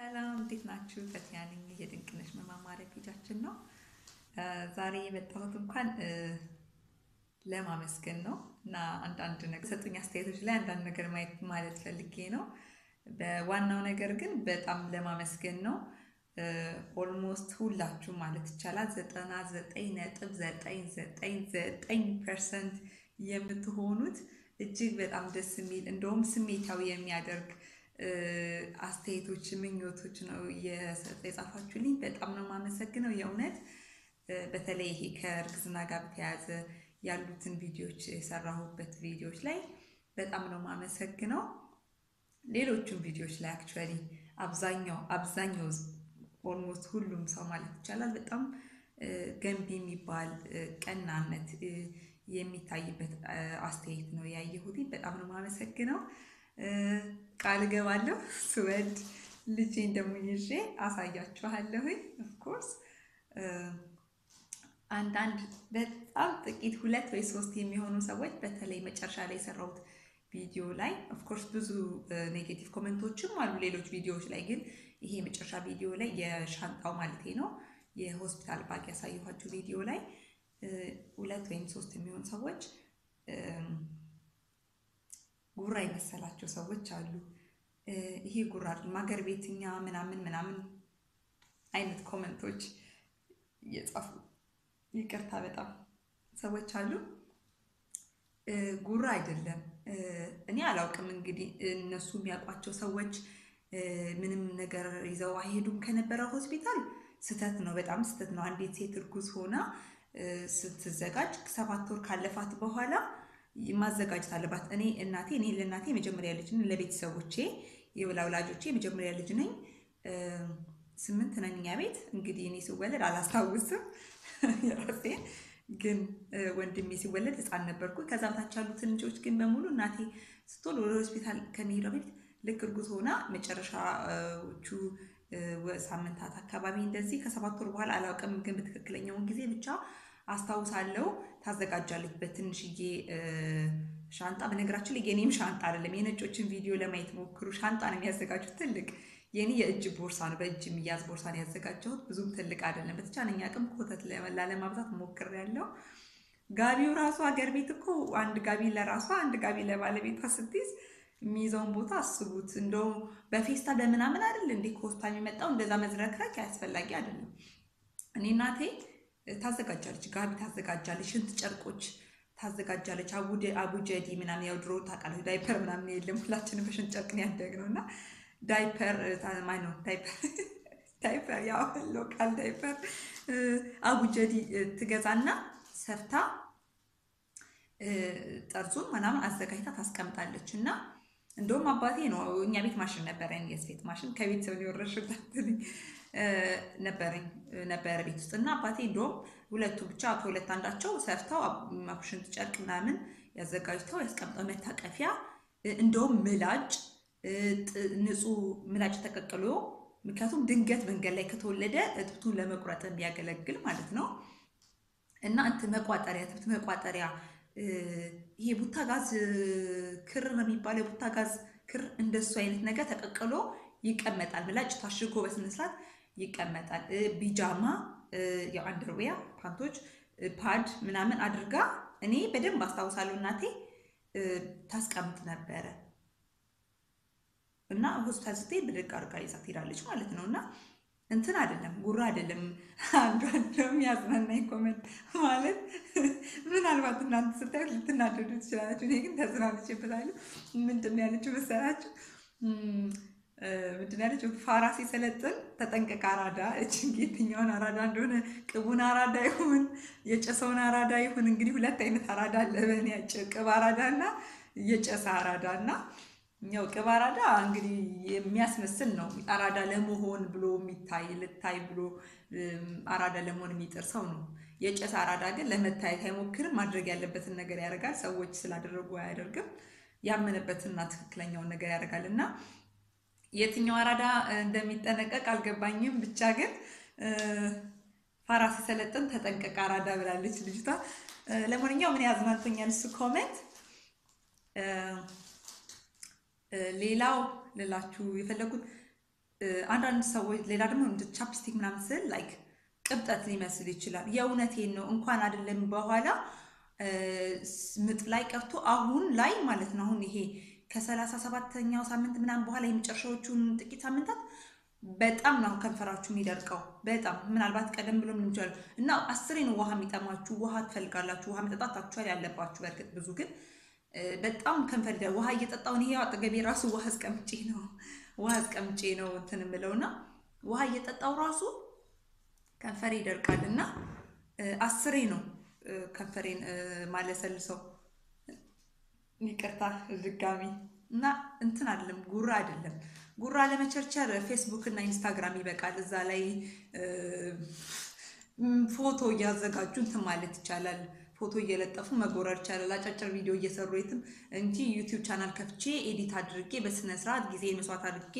ሰላም እንዴት ናችሁ? ፈቲያ ነኝ። የድንቅነሽ መማማሪያ ፔጃችን ነው። ዛሬ የመጣሁት እንኳን ለማመስገን ነው እና አንዳንድ ነገር ሰጡኝ አስተያየቶች ላይ አንዳንድ ነገር ማየት ማለት ፈልጌ ነው። በዋናው ነገር ግን በጣም ለማመስገን ነው። ኦልሞስት ሁላችሁ ማለት ይቻላል ዘጠና ዘጠኝ ነጥብ ዘጠኝ ዘጠኝ ዘጠኝ ፐርሰንት የምትሆኑት እጅግ በጣም ደስ የሚል እንደውም ስሜታዊ የሚያደርግ አስተያየቶች፣ ምኞቶች ነው የጻፋችሁልኝ። በጣም ነው የማመሰግነው የእውነት በተለይ ይሄ ከእርግዝና ጋር በተያያዘ ያሉትን ቪዲዮዎች የሰራሁበት ቪዲዮዎች ላይ በጣም ነው የማመሰግነው። ሌሎቹም ቪዲዮዎች ላይ አክቹዋሊ አብዛኛው አብዛኛው ኦልሞስት ሁሉም ሰው ማለት ይቻላል በጣም ገንቢ የሚባል ቀናነት የሚታይበት አስተያየት ነው ያየሁት። በጣም ነው የማመሰግነው። ቃል እገባለሁ ስወድ ልጄን ደግሞ ይዤ አሳያችኋለሁኝ። ኦፍኮርስ አንዳንድ በጣም ጥቂት ሁለት ወይ ሶስት የሚሆኑ ሰዎች በተለይ መጨረሻ ላይ የሰራሁት ቪዲዮ ላይ ኦፍኮርስ ብዙ ኔጌቲቭ ኮመንቶችም አሉ ሌሎች ቪዲዮዎች ላይ ግን ይሄ የመጨረሻ ቪዲዮ ላይ የሻንጣው ማለቴ ነው የሆስፒታል ባግ ያሳየኋችሁ ቪዲዮ ላይ ሁለት ወይም ሶስት የሚሆኑ ሰዎች ጉራ የመሰላቸው ሰዎች አሉ። ይሄ ጉራ ማገር ቤትኛ ምናምን ምናምን አይነት ኮመንቶች እየጻፉ ይቅርታ በጣም ሰዎች አሉ። ጉራ አይደለም። እኔ አላውቅም እንግዲህ እነሱ የሚያውቋቸው ሰዎች ምንም ነገር ይዘው አይሄዱም ከነበረ ሆስፒታል ስህተት ነው፣ በጣም ስህተት ነው። አንዲት ሴት እርጉዝ ሆና ስትዘጋጅ ሰባት ወር ካለፋት በኋላ ማዘጋጀት አለባት። እኔ እናቴ እኔ ለእናቴ የመጀመሪያ ልጅ ነኝ፣ ለቤተሰቦቼ የወላጆቼ የመጀመሪያ ልጅ ነኝ። ስምንት ነን እኛ ቤት እንግዲህ እኔ ሲወለድ አላስታውስም የራሴን ግን ወንድሜ ሲወለድ ሕፃን ነበርኩ። ከዛ በታች ያሉትን ልጆች ግን በሙሉ እናቴ ስትወልድ ወደ ሆስፒታል ከመሄዷ በፊት ልክ እርጉዝ ሆና መጨረሻዎቹ ሳምንታት አካባቢ እንደዚህ ከሰባት ወር በኋላ አላውቅም፣ ግን በትክክለኛውን ጊዜ ብቻ አስታውሳለሁ ታዘጋጃለች በትንሽዬ ሻንጣ። በነገራችን ላይ የኔም ሻንጣ አይደለም፣ የነጮችን ቪዲዮ ለማየት ሞክሩ። ሻንጣ ነው የሚያዘጋጁት ትልቅ የኔ የእጅ ቦርሳ ነው፣ በእጅ የሚያዝ ቦርሳ ነው ያዘጋጀሁት። ብዙም ትልቅ አይደለም። በተቻለኝ አቅም ኮተት ላለማብዛት ሞክሬያለሁ። ጋቢው ራሱ ሀገር ቤት እኮ አንድ ጋቢ ለራሷ አንድ ጋቢ ለባለቤቷ ስትይዝ የሚይዘውን ቦታ አስቡት። እንደው በፌስታ በምናምን አይደል እንዴ ከሆስፒታል የሚመጣው እንደዛ መዝረክረክ አያስፈላጊ አይደለም። እኔ እናቴ ታዘጋጃለች፣ ጋቢ ታዘጋጃለች፣ ሽንት ጨርቆች ታዘጋጃለች፣ አቡጀዲ ምናምን ያው ድሮ ታውቃለች፣ ዳይፐር ምናምን የለም ሁላችንም በሽንት ጨርቅ ነው ያደግነው እና ዳይፐር ማነው ዳይፐር ዳይፐር ያው ሎካል ዳይፐር አቡጀዲ ትገዛና ሰርታ ጠርዙን ምናምን አዘጋጅታ ታስቀምጣለች። እና እንደውም አባቴ ነው እኛ ቤት ማሽን ነበረኝ፣ የስፌት ማሽን ከቤተሰብ የወረሽው ነበረኝ ነበረ ቤት ውስጥ እና አባቴ እንደውም ሁለቱ ብቻ ከሁለት አንዳቸው ሰርተው ሽንት ጨርቅ ምናምን ያዘጋጅተው ያስቀምጠው መታቀፊያ እንደውም ምላጭ ንጹህ ምላጭ ተቀቅሎ ምክንያቱም ድንገት መንገድ ላይ ከተወለደ እጥብቱን ለመቁረጥ እንዲያገለግል ማለት ነው። እና እንትን መቋጠሪያ እጥብት መቋጠሪያ ይሄ ቡታ ጋዝ ክር ነው የሚባለው። የቡታ ጋዝ ክር እንደሱ አይነት ነገር ተቀቅሎ ይቀመጣል። ምላጭ ታሽጎ በስነስርዓት ይቀመጣል። ቢጃማ ያው አንደርዌያ ፓንቶች፣ ፓድ ምናምን አድርጋ እኔ በደንብ አስታውሳለሁ እናቴ ታስቀምጥ ነበረ። እና ሆስፒታል ስትሄድ ብድግ አድርጋ ይዛ ትሄዳለች ማለት ነው። እና እንትን አይደለም ጉራ አይደለም። አንዱ አንዱም ያዝናናኝ ኮመንት ማለት ምናልባት እናንተ ስታዩት ልትናደዱ ትችላላችሁ። እኔ ግን ተዝናንቼበታለሁ። ምንድን ነው ያለችው መሰላችሁ? ምንድን ነው ያለችው? ፋራ ሲሰለጥን ተጠንቀቅ አራዳ። እችን የትኛውን አራዳ እንደሆነ ቅቡን አራዳ ይሁን የጨሰውን አራዳ ይሁን እንግዲህ ሁለት አይነት አራዳ አለ በእኔ ቅብ አራዳ እና የጨሰ አራዳ እና ያው ቅብ አራዳ እንግዲህ የሚያስመስል ነው። አራዳ ለመሆን ብሎ የሚታይ ልታይ ብሎ አራዳ ለመሆን የሚጥር ሰው ነው። የጨሰ አራዳ ግን ለመታየት አይሞክርም። ማድረግ ያለበትን ነገር ያደርጋል። ሰዎች ስላደረጉ አያደርግም። ያመነበትንና ትክክለኛውን ነገር ያደርጋል እና የትኛው አራዳ እንደሚጠነቀቅ አልገባኝም። ብቻ ግን ፋራ ሲሰለጥን ተጠንቀቅ አራዳ ብላለች ልጅቷ። ለማንኛውም ምን ያዝናንቶኛል እሱ ኮሜንት ሌላው ልላችሁ የፈለጉት አንዳንድ ሰዎች ሌላ ደግሞ እንደ ቻፕስቲክ ምናምን ስል ላይክ ቅብጠት ሊመስል ይችላል። የእውነቴን ነው። እንኳን አይደለም በኋላ ምጥ ላይ ቀርቶ አሁን ላይ ማለት ነው። አሁን ይሄ ከሰላሳ ሰባተኛው ሳምንት ምናምን በኋላ የመጨረሻዎቹን ጥቂት ሳምንታት በጣም ነው ከንፈራችሁ የሚደርቀው። በጣም ምናልባት ቀደም ብሎ ምን ይችላል እና አስሬ ነው ውሃ የሚጠማችሁ። ውሃ ትፈልጋላችሁ። ውሃ መጠጣት አክቹዋሊ ያለባችሁ በእርግጥ ብዙ ግን በጣም ከንፈር ይደር ውሃ እየጠጣሁ ይሄ አጠገቤ ራሱ ውሃ አስቀምጬ ነው ውሃ አስቀምጬ ነው እንትን የምለውና ውሃ እየጠጣሁ ራሱ ከንፈሬ ይደርቃል እና አስሬ ነው ከንፈሬን ማለሰልሰው። ይቅርታ ድጋሚ እና እንትን አይደለም ጉራ አይደለም ጉራ ለመቸርቸር ፌስቡክ እና ኢንስታግራም ይበቃል። እዛ ላይ ፎቶ እያዘጋጁ እንትን ማለት ይቻላል። ፎቶ እየለጠፉ መጎረር ይቻላል። አጫጭር ቪዲዮ እየሰሩ የትም እንጂ ዩቲዩብ ቻናል ከፍቼ ኤዲት አድርጌ በስነ ስርዓት ጊዜ መስዋዕት አድርጌ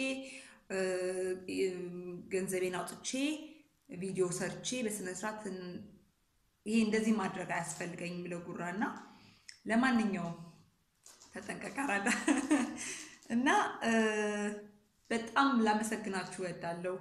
ገንዘቤን አውጥቼ ቪዲዮ ሰርቼ በስነ ስርዓት ይሄ እንደዚህ ማድረግ አያስፈልገኝም የሚለው ጉራ እና ለማንኛውም ተጠንቀቅ አራዳ እና በጣም ላመሰግናችሁ እወዳለሁ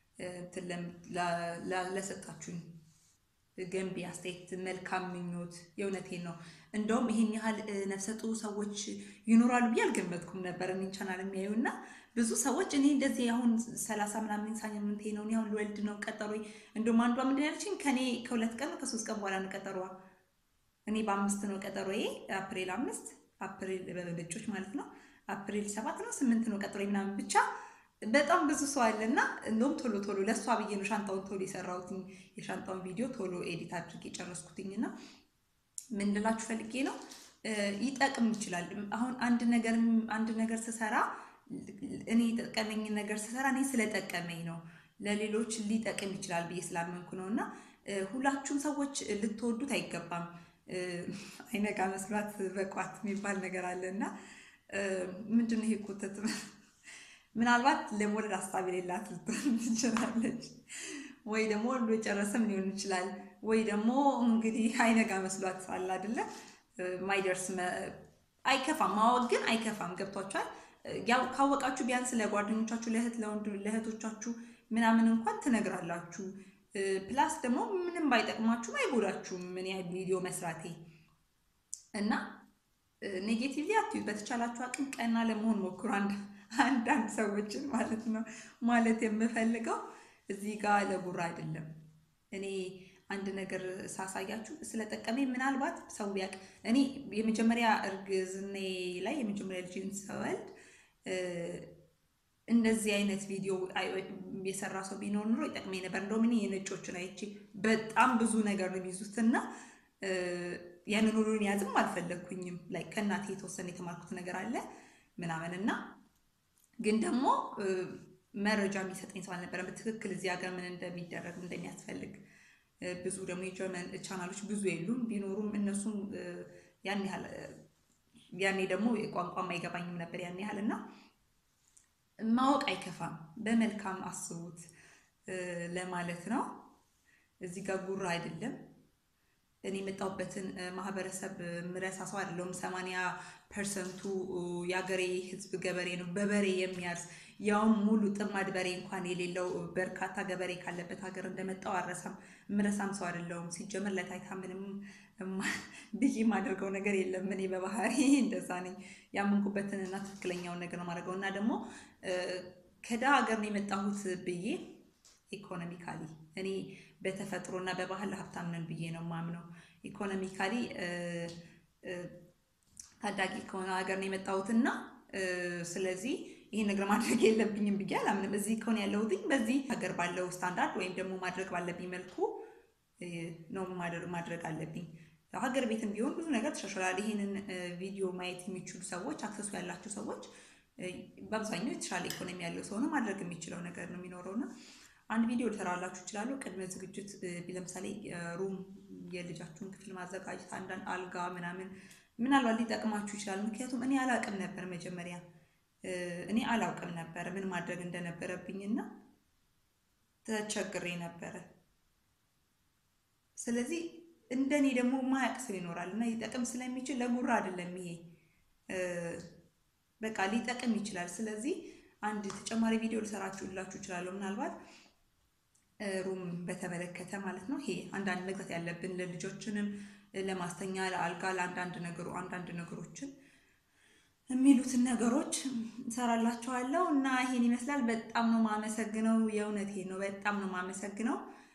ለሰጣችሁኝ ገንቢ አስተያየት፣ መልካም ምኞት። የእውነቴን ነው። እንደውም ይሄን ያህል ነፍሰ ጡር ሰዎች ይኖራሉ ብዬ አልገመትኩም ነበር እኔን ቻናል የሚያዩ እና ብዙ ሰዎች እኔ እንደዚህ አሁን ሰላሳ ምናምን ሳምንቴ ነው እኔ አሁን ልወልድ ነው ቀጠሮ። እንደውም አንዷ ምንድን ያለችኝ ከኔ ከሁለት ቀን ከሶስት ቀን በኋላ ነው ቀጠሯ። እኔ በአምስት ነው ቀጠሮዬ፣ አፕሪል አምስት አፕሪል በበጮች ማለት ነው። አፕሪል ሰባት ነው ስምንት ነው ቀጠሮ ምናምን ብቻ በጣም ብዙ ሰው አለ እና እንደውም ቶሎ ቶሎ ለእሷ ብዬ ነው ሻንጣውን ቶሎ የሰራሁትኝ የሻንጣውን ቪዲዮ ቶሎ ኤዲት አድርጌ የጨረስኩትኝ እና ምን ልላችሁ ፈልጌ ነው ይጠቅም ይችላል። አሁን አንድ ነገር አንድ ነገር ስሰራ እኔ የጠቀመኝ ነገር ስሰራ እኔ ስለጠቀመኝ ነው ለሌሎች ሊጠቅም ይችላል ብዬ ስላመንኩ ነው እና ሁላችሁም ሰዎች ልትወዱት አይገባም። አይነጋ መስሏት በቋት የሚባል ነገር አለ እና ምንድን ነው ይሄ ኮተት ምናልባት ለመውለድ ሀሳብ የሌላት ልትሆን ትችላለች፣ ወይ ደግሞ ወልዶ የጨረሰም ሊሆን ይችላል። ወይ ደግሞ እንግዲህ አይነጋ መስሏት አለ አይደለ ማይደርስ አይከፋም። ማወቅ ግን አይከፋም። ገብቷችኋል? ያው ካወቃችሁ ቢያንስ ለጓደኞቻችሁ፣ ለእህት ለወንድ ለእህቶቻችሁ ምናምን እንኳን ትነግራላችሁ። ፕላስ ደግሞ ምንም ባይጠቅማችሁም አይጎዳችሁም። ምን ያህል ቪዲዮ መስራቴ እና ኔጌቲቭሊ አትዩት። በተቻላችሁ አቅም ቀና ለመሆን ሞክሩ። አንዳንድ ሰዎችን ማለት ነው ማለት የምፈልገው እዚህ ጋር ለጉራ አይደለም። እኔ አንድ ነገር ሳሳያችሁ ስለጠቀመኝ ምናልባት ሰው ቢያቅ እኔ የመጀመሪያ እርግዝኔ ላይ የመጀመሪያ ልጅን ስወልድ እንደዚህ አይነት ቪዲዮ የሰራ ሰው ቢኖር ኑሮ ይጠቅመኝ ነበር። እንደውም እኔ የነጮችን አይቼ በጣም ብዙ ነገር ነው የሚይዙት እና ያንን ሁሉን ያዝም አልፈለግኩኝም። ላይ ከእናቴ የተወሰነ የተማርኩት ነገር አለ ምናምን እና ግን ደግሞ መረጃ የሚሰጠኝ ሰው አልነበረም በትክክል እዚህ ሀገር ምን እንደሚደረግ እንደሚያስፈልግ። ብዙ ደግሞ የጀርመን ቻናሎች ብዙ የሉም፣ ቢኖሩም እነሱም ያን ያህል ያኔ ደግሞ ቋንቋም አይገባኝም ነበር ያን ያህል እና ማወቅ አይከፋም። በመልካም አስቡት ለማለት ነው። እዚህ ጋር ጉራ አይደለም። እኔ የመጣሁበትን ማህበረሰብ ምረሳ ሰው አይደለሁም። ሰማንያ ፐርሰንቱ የአገሬ ሕዝብ ገበሬ ነው። በበሬ የሚያርስ ያውም ሙሉ ጥማድ በሬ እንኳን የሌለው በርካታ ገበሬ ካለበት ሀገር እንደመጣው አረሳም ምረሳም ሰው አይደለሁም። ሲጀመር ለታይታ ምንም ብዬ የማደርገው ነገር የለም። እኔ በባህሪ እንደዛ ነኝ። ያመንኩበትን እና ትክክለኛውን ነገር ነው የማደርገው እና ደግሞ ከዳ ሀገር ነው የመጣሁት ብዬ ኢኮኖሚካሊ እኔ በተፈጥሮ እና በባህል ሀብታም ነን ብዬ ነው ማምነው። ኢኮኖሚካሊ ታዳጊ ከሆነ ሀገር ነው የመጣሁት እና ስለዚህ ይህን ነገር ማድረግ የለብኝም ብዬ አላምንም። እዚህ ከሆነ ያለሁትኝ በዚህ ሀገር ባለው ስታንዳርድ ወይም ደግሞ ማድረግ ባለብኝ መልኩ ነው ማድረግ አለብኝ። ሀገር ቤትም ቢሆን ብዙ ነገር ተሻሽሏል። ይህንን ቪዲዮ ማየት የሚችሉ ሰዎች አክሰሱ ያላቸው ሰዎች በአብዛኛው የተሻለ ኢኮኖሚ ያለው ሰው ነው ማድረግ የሚችለው ነገር ነው የሚኖረው እና አንድ ቪዲዮ ልሰራላችሁ እችላለሁ። ቅድመ ዝግጅት ለምሳሌ ሩም የልጃችሁን ክፍል ማዘጋጀት፣ አንዳንድ አልጋ ምናምን ምናልባት ሊጠቅማችሁ ይችላል። ምክንያቱም እኔ አላውቅም ነበር መጀመሪያ እኔ አላውቅም ነበር ምን ማድረግ እንደነበረብኝና ተቸግሬ ነበረ። ስለዚህ እንደኔ ደግሞ ማያውቅ ሰው ይኖራል እና ሊጠቅም ስለሚችል ለጉራ አይደለም ይሄ በቃ ሊጠቅም ይችላል። ስለዚህ አንድ ተጨማሪ ቪዲዮ ልሰራችሁላችሁ እችላለሁ ምናልባት ሩም በተመለከተ ማለት ነው። ይሄ አንዳንድ መግዛት ያለብን ለልጆችንም ለማስተኛ ለአልጋ ለአንዳንድ ነገሩ አንዳንድ ነገሮችን የሚሉትን ነገሮች እንሰራላችኋለሁ እና ይሄን ይመስላል። በጣም ነው ማመሰግነው። የእውነት ነው። በጣም ነው ማመሰግነው።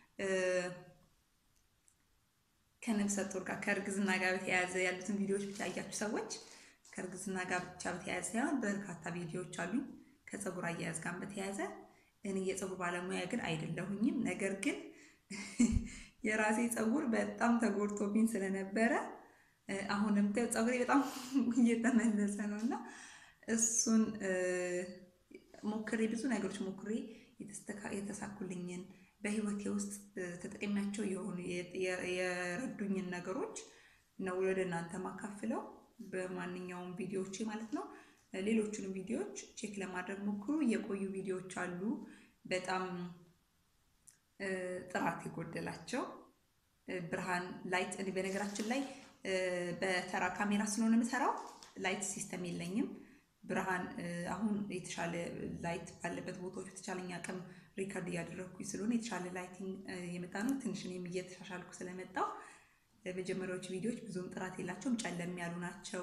ከነፍሰ ጡር ጋር ከእርግዝና ጋር በተያያዘ ያሉትን ቪዲዮዎች ብቻ ያያችሁ ሰዎች ከእርግዝና ጋር ብቻ በተያያዘ ሳይሆን በርካታ ቪዲዮዎች አሉኝ ከፀጉር አያያዝ ጋር በተያያዘ እኔ የፀጉር ባለሙያ ግን አይደለሁኝም። ነገር ግን የራሴ ፀጉር በጣም ተጎድቶብኝ ስለነበረ አሁንም ፀጉሬ በጣም እየተመለሰ ነው እና እሱን ሞክሬ ብዙ ነገሮች ሞክሬ የተሳኩልኝን በህይወቴ ውስጥ ተጠቅሚያቸው የሆኑ የረዱኝን ነገሮች ነው ወደ እናንተ ማካፍለው በማንኛውም ቪዲዮዎቼ ማለት ነው። ሌሎቹንም ቪዲዮዎች ቼክ ለማድረግ ሞክሩ። የቆዩ ቪዲዮዎች አሉ በጣም ጥራት የጎደላቸው ብርሃን ላይት። እኔ በነገራችን ላይ በተራ ካሜራ ስለሆነ የምሰራው ላይት ሲስተም የለኝም። ብርሃን አሁን የተሻለ ላይት ባለበት ቦታዎች በተቻለኝ አቅም ሪከርድ እያደረግኩኝ ስለሆነ የተሻለ ላይቲንግ የመጣ ነው። ትንሽ እኔም እየተሻሻልኩ ስለመጣው መጀመሪያዎቹ ቪዲዮዎች ብዙም ጥራት የላቸውም፣ ጨለም ያሉ ናቸው።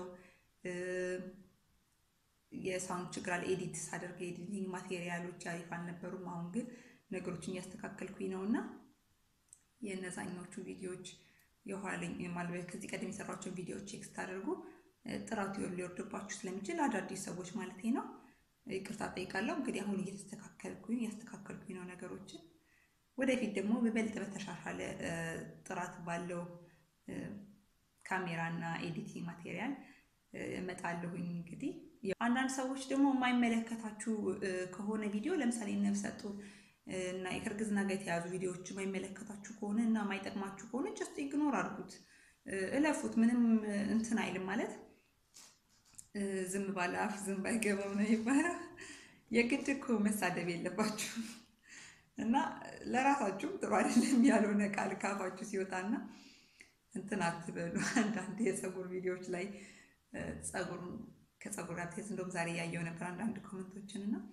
የሳውንድ ችግር አለ። ኤዲት ሳደርግ ኤዲቲንግ ማቴሪያሎች አሪፍ አልነበሩም። አሁን ግን ነገሮችን እያስተካከልኩኝ ነው እና የእነዛኞቹ ቪዲዮዎች የኋለኝ ማለት ከዚህ ቀደም የሰራቸውን ቪዲዮዎች ቼክ ስታደርጉ ጥራቱ ሊወርድባችሁ ስለሚችል አዳዲስ ሰዎች ማለት ነው ይቅርታ ጠይቃለሁ። እንግዲህ አሁን እየተስተካከልኩኝ እያስተካከልኩኝ ነው ነገሮችን። ወደፊት ደግሞ በበልጥ በተሻሻለ ጥራት ባለው ካሜራ እና ኤዲቲንግ ማቴሪያል እመጣለሁኝ እንግዲህ አንዳንድ ሰዎች ደግሞ የማይመለከታችሁ ከሆነ ቪዲዮ ለምሳሌ ነፍሰ ጡር እና ከእርግዝና ጋር የተያዙ ቪዲዮዎች የማይመለከታችሁ ከሆነ እና የማይጠቅማችሁ ከሆነ ጀስት ኢግኖር አድርጉት፣ እለፉት። ምንም እንትን አይልም ማለት ዝም ባለ አፍ ዝም ባይገባም ነው ይባላል። የግድ እኮ መሳደብ የለባችሁም እና ለራሳችሁም ጥሩ አይደለም ያልሆነ ቃል ካፋችሁ ሲወጣና እንትን አትበሉ። አንዳንድ የፀጉር ቪዲዮዎች ላይ ፀጉር ከፀጉር ጋር ተያይዞ እንደውም ዛሬ ያየው ነበር አንዳንድ ኮመንቶችን እና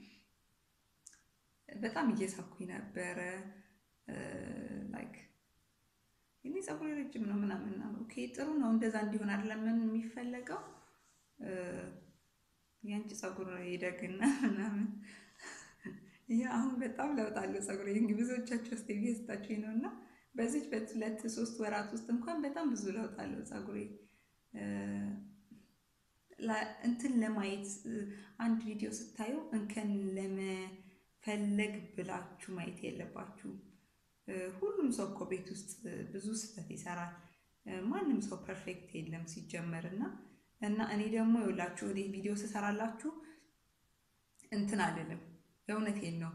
በጣም እየሳኩኝ ነበረ። ላይክ እኔ ፀጉር ረጅም ነው ምናምን ኦኬ፣ ጥሩ ነው እንደዛ እንዲሆን አይደለም የሚፈለገው የአንቺ ፀጉር ይደግና ምናምን ይህ አሁን በጣም ለውጥ አለው ፀጉር እንግዲህ ብዙዎቻቸው ስ ስታችሁ ነው እና በዚች በሁለት ሶስት ወራት ውስጥ እንኳን በጣም ብዙ ለውጥ አለው ፀጉሬ። እንትን ለማየት አንድ ቪዲዮ ስታዩ እንከን ለመፈለግ ብላችሁ ማየት የለባችሁም። ሁሉም ሰው እኮ ቤት ውስጥ ብዙ ስህተት ይሰራል። ማንም ሰው ፐርፌክት የለም ሲጀመር እና እና እኔ ደግሞ የውላችሁ እኔ ቪዲዮ ስሰራላችሁ እንትን አይደለም፣ የእውነቴን ነው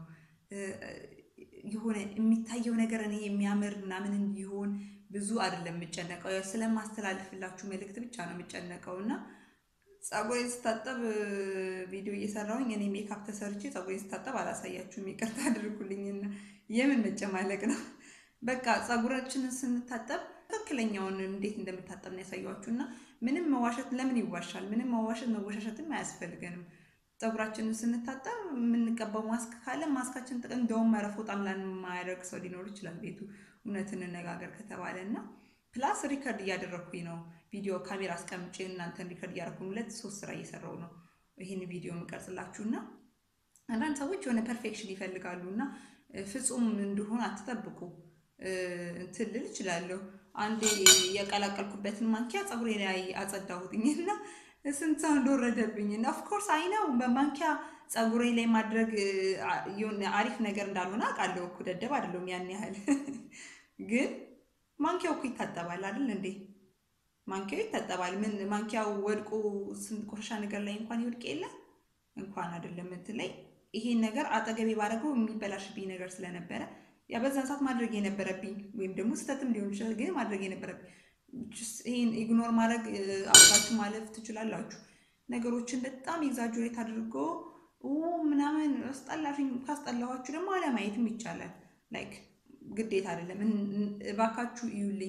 የሆነ የሚታየው ነገር እኔ የሚያምር ምናምን እንዲሆን ብዙ አይደለም የምጨነቀው፣ ስለማስተላልፍላችሁ መልእክት ብቻ ነው የምጨነቀው እና ፀጉሬን ስታጠብ ቪዲዮ እየሰራሁኝ እኔ ሜካፕ ተሰርቼ ፀጉሬን ስታጠብ አላሳያችሁም፣ ይቅርታ አድርጉልኝና የምን መጨማለቅ ነው። በቃ ፀጉራችንን ስንታጠብ ትክክለኛውን እንዴት እንደምታጠብ ነው ያሳያችሁ እና ምንም መዋሸት ለምን ይዋሻል? ምንም መዋሸት መወሻሸትም አያስፈልገንም። ፀጉራችንን ስንታጠብ የምንቀባው ማስክ ካለ ማስካችን ጥቅም እንደውም መረፍ በጣም ላን የማያደርግ ሰው ሊኖር ይችላል ቤቱ እውነትን እንነጋገር ከተባለ እና ፕላስ ሪከርድ እያደረግኩኝ ነው ቪዲዮ ካሜራ አስቀምጬ እናንተን ሪከርድ እያደረኩ ሁለት ሶስት ስራ እየሰራው ነው ይህን ቪዲዮ የምቀርጽላችሁ እና አንዳንድ ሰዎች የሆነ ፐርፌክሽን ይፈልጋሉ እና ፍጹም እንዲሆን አትጠብቁ። እንትን ልል እችላለሁ። አንዴ የቀላቀልኩበትን ማንኪያ ፀጉሬ ላይ አጸዳሁትኝ እና ስንት ሰው እንደወረደብኝ እና ኦፍኮርስ አይነው በማንኪያ ፀጉሬ ላይ ማድረግ የሆነ አሪፍ ነገር እንዳልሆነ አውቃለሁ እኮ ደደብ አይደለሁም ያን ያህል ግን ማንኪያው እኮ ይታጠባል አይደል እንዴ? ማንኪያው ይታጠባል። ምን ማንኪያው ወድቆ ቆሻሻ ነገር ላይ እንኳን ይወድቅ የለ እንኳን አይደለም እንትን ላይ ይሄን ነገር አጠገቤ ባደረገው የሚበላሽብኝ ነገር ስለነበረ ያ በዛን ሰዓት ማድረግ የነበረብኝ ወይም ደግሞ ስህተትም ሊሆን ይችላል፣ ግን ማድረግ የነበረብኝ ይህን ኢግኖር ማድረግ አብራችሁ ማለፍ ትችላላችሁ። ነገሮችን በጣም ኤግዛጁሬት አድርጎ ምናምን አስጠላሽኝ ካስጠላኋችሁ ደግሞ አለማየትም ይቻላል። ላይክ ግዴታ አይደለም። እባካችሁ እዩልኝ።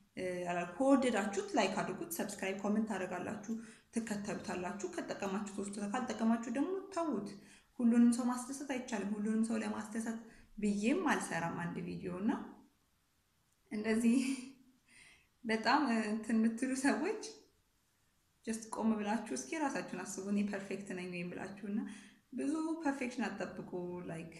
ከወደዳችሁት ላይክ አድርጉት፣ ሰብስክራይብ፣ ኮመንት ታደርጋላችሁ፣ ትከተሉታላችሁ። ከጠቀማችሁ ተወስዱ፣ ካልጠቀማችሁ ደግሞ ተዉት። ሁሉንም ሰው ማስደሰት አይቻልም። ሁሉንም ሰው ለማስደሰት ብዬም አልሰራም አንድ ቪዲዮ እና እንደዚህ በጣም እንትን የምትሉ ሰዎች ጀስት ቆም ብላችሁ እስኪ ራሳችሁን አስቡ። እኔ ፐርፌክት ነኝ ወይም ብላችሁ እና ብዙ ፐርፌክሽን አጠብቁ። ላይክ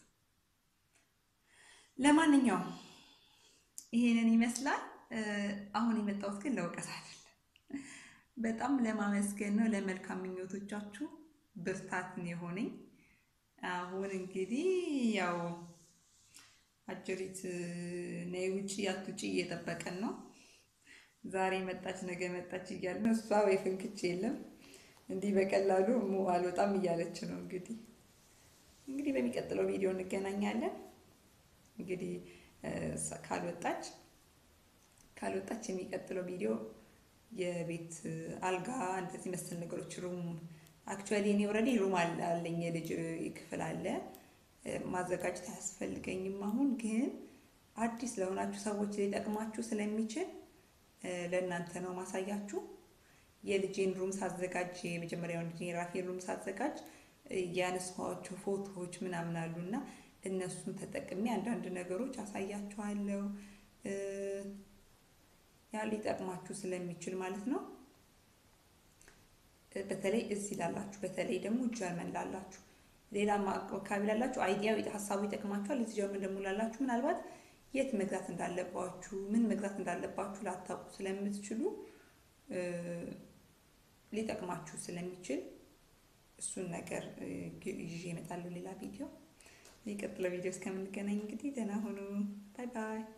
ለማንኛውም ይሄንን ይመስላል። አሁን የመጣሁት ግን ለውቀት አይደለም፣ በጣም ለማመስገን ነው። ለመልካም ምኞቶቻችሁ ብርታትን የሆነኝ አሁን እንግዲህ ያው አጀሪት ነይ ውጭ አትውጪ እየጠበቀን ነው። ዛሬ መጣች ነገ መጣች እያለ ነው። እሷ ወይ ፍንክች የለም እንዲህ በቀላሉ ሙ አልወጣም እያለች ነው። እንግዲህ እንግዲህ በሚቀጥለው ቪዲዮ እንገናኛለን። እንግዲህ ካልወጣች ካልወጣች የሚቀጥለው ቪዲዮ የቤት አልጋ እንደዚህ መሰል ነገሮች ሩም አክቹዋሊ እኔ ኦልሬዲ ሩም አለኝ የልጅ ክፍል አለ ማዘጋጀት አያስፈልገኝም። አሁን ግን አዲስ ለሆናችሁ ሰዎች ሊጠቅማችሁ ስለሚችል ለእናንተ ነው ማሳያችሁ። የልጄን ሩም ሳዘጋጅ የመጀመሪያውን ልጄ ራፌን ሩም ሳዘጋጅ ያነሳኋቸው ፎቶዎች ምናምን አሉ እና እነሱን ተጠቅሜ አንዳንድ ነገሮች አሳያችኋለሁ። ያ ሊጠቅማችሁ ስለሚችል ማለት ነው። በተለይ እዚህ ላላችሁ፣ በተለይ ደግሞ ጀርመን ላላችሁ፣ ሌላ አካባቢ ላላችሁ አይዲያው ሀሳቡ ይጠቅማችኋል። እዚህ ጀርመን ደግሞ ላላችሁ ምናልባት የት መግዛት እንዳለባችሁ ምን መግዛት እንዳለባችሁ ላታውቁ ስለምትችሉ ሊጠቅማችሁ ስለሚችል እሱን ነገር ይዤ እመጣለሁ ሌላ ቪዲዮ። የሚቀጥለው ቪዲዮ እስከምንገናኝ እንግዲህ ደህና ሁኑ። ባይ ባይ።